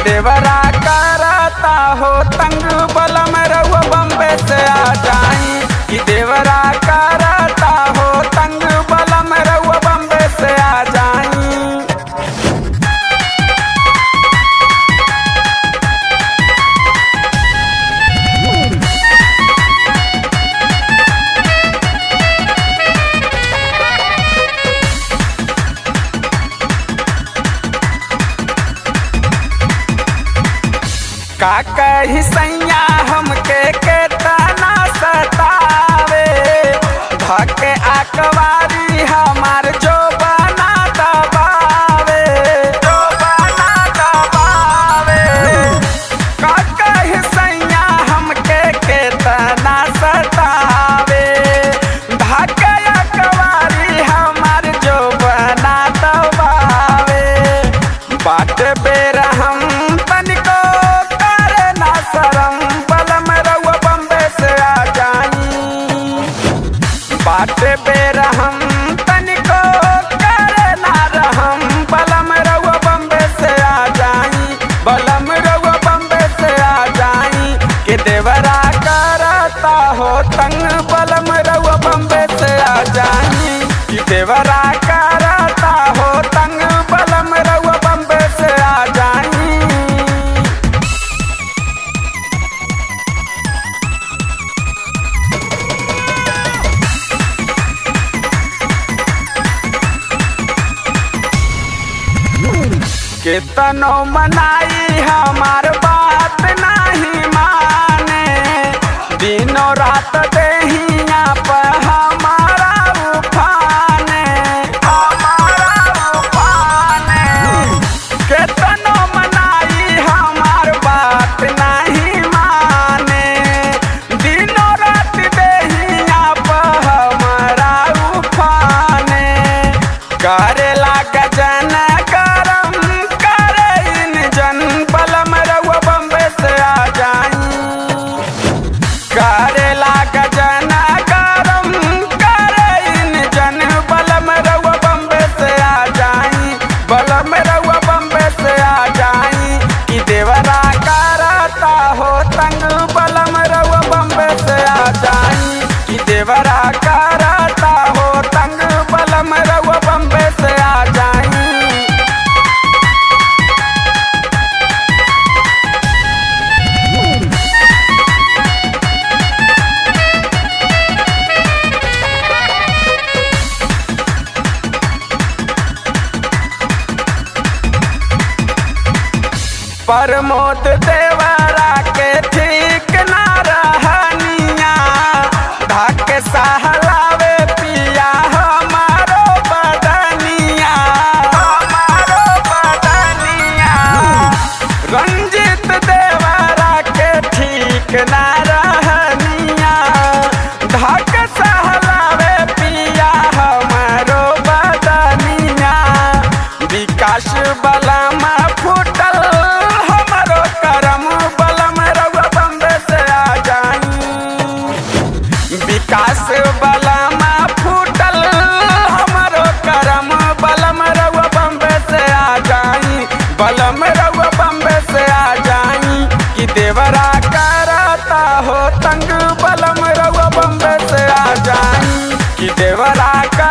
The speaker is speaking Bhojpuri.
देवरा करता हो तंग बलम रउआ बम्बे से आ जाई कि देवरा करता हो तंग बलम रउआ बम्बे से आ जाई का कही सैया हमके केतना सतावे धके आकवारी हमार जो बना दबावे जो बना दबावे का कही सैया हमके केतना सतावे धके आकवारी हमार जो बना दबावे बाट बेर हम तनिको करे ना शरम बलम रउआ बम्बे से आ जाई बाट बेर हम तनिको करे ना रहम बलम रउआ बम्बे से आ जाई बलम रउआ बम्बे से आ जाई के देवरा करता हो तंग बलम रउआ बम्बे से आ जाई कि देवरा करता हो तंग बलम रउआ बम्बे से आ जाई केतनो मनाई हमार बात नहीं माने दिनों रात देहिया पर हमारा उफाने हमारा उफाने केतनो मनाई हमार बात नहीं माने दिनों रात देहिया पर हमारा उफाने करेला गजन करम करे इन जन बलम रउआ बम्बे से आ जाई करेला गजन करम करे इन जन बलम रउआ बम्बे से आ जाई बलम रउआ बम्बे से आ जाई कि देवरा करता हो तंग बलम रउआ बम्बे से आ जाई कि देवरा करता हो तंग बलम रउआ बम्बे से आ जाई प्रमोद देवरा के ठीक ना रहनिया धक सहलावे पिया हमारो बदनिया हमारो बदनिया रंजित देवरा के ठीक ना रहनिया धक सहलावे पिया हमारो बदनिया विकास बलम फूटल हमारो करम बलम रउआ बम्बे से आ जाई विकास बलम फूटल हमारो करम बलम रउआ बम्बे से आ जाई बलम रउआ बम्बे से आ जाई कि देवरा करता हो तंग बलम रउआ बम्बे से आ जाई कि देवरा कर